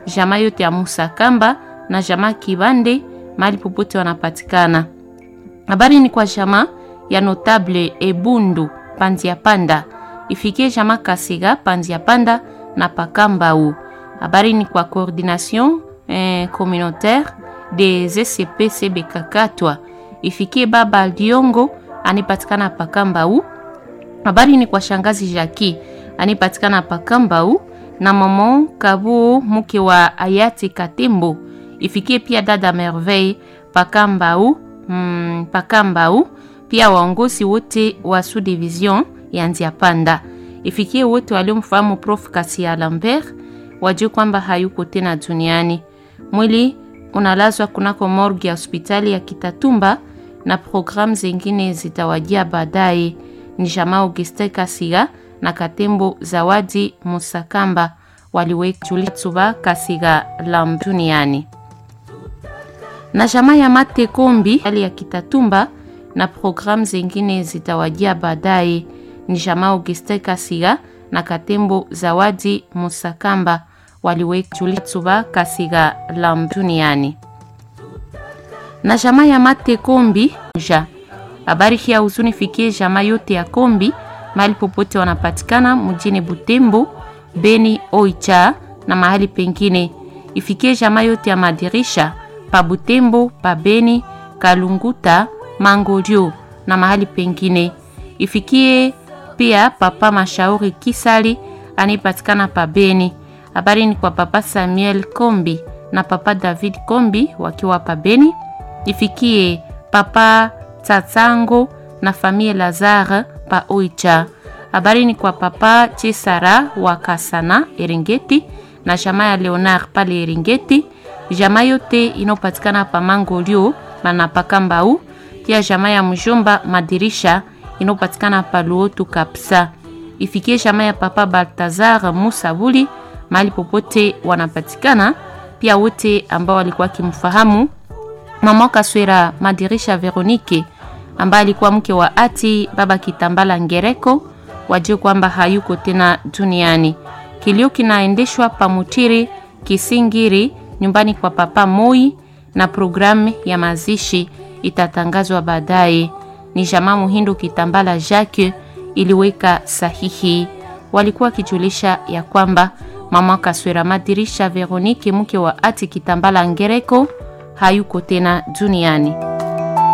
jamaa yote ya Musakamba na jamaa Kibande mahali popote wanapatikana. Habari ni kwa jamaa ya notable Ebundu Panzia Panda, ifikie jamaa Kasiga Panzia Panda na Pakambau. Habari ni kwa coordination eh, communautaire des ECP Kakatwa, ifikie baba Diongo anipatikana Pakambau. Habari ni kwa shangazi Jaki anipatikana Pakambau na mama Kabu mke wa hayati Katembo, ifikie pia dada Merveille Pakambau, mm, Pakambau pia waongozi wote wa sous division ya Nziapanda, ifikie wote waliomfahamu Prof Kasia Lambert wajue kwamba hayuko tena duniani. Mwili unalazwa kunako morgue ya hospitali ya Kitatumba na programu zingine zitawajia baadaye. Ni jamaa Auguste Kasiga na Katembo Zawadi Musakamba waliwekjulisuba Kasiga lam duniani na jamaa ya Mate Kombi hali ya Kitatumba na programu zingine zitawajia baadaye. Ni jamaa Auguste Kasiga na Katembo Zawadi Musakamba waliwekjulisuba Kasiga lam duniani na jamaa ya Mate Kombi ja habari hii ya huzuni fikie jamaa yote ya Kombi mahali popote wanapatikana mjini Butembo, Beni, Oicha na mahali pengine. Ifikie jamaa yote ya madirisha pa Butembo, pa Beni, Kalunguta, Mangolio na mahali pengine. Ifikie pia papa Mashauri Kisali anipatikana pa Beni. Habari ni kwa papa Samuel Kombi na papa David Kombi wakiwa pa Beni. Ifikie papa Tsatsango na famille Lazare pa Oicha. Habari ni kwa papa Chisara wa Kasana Eringeti na jamaa ya Leonard pale Eringeti, jamaa yote inayopatikana pa Mangolio na Pakambau, pia jamaa ya mjomba Madirisha inayopatikana pa Luotu Kapsa. Ifikie jamaa ya papa Baltazar Musabuli mahali popote wanapatikana, pia wote ambao walikuwa kimfahamu mama Kaswera Madirisha Veronike ambaye alikuwa mke wa ati baba Kitambala Ngereko, wajue kwamba hayuko tena duniani. Kilio kinaendeshwa pamutiri Kisingiri, nyumbani kwa papa Moi, na programu ya mazishi itatangazwa baadaye. Ni jamaa Muhindo Kitambala Jacques iliweka sahihi, walikuwa wakijulisha ya kwamba mama Kaswera Madirisha Veronike, mke wa ati Kitambala Ngereko hayuko tena duniani.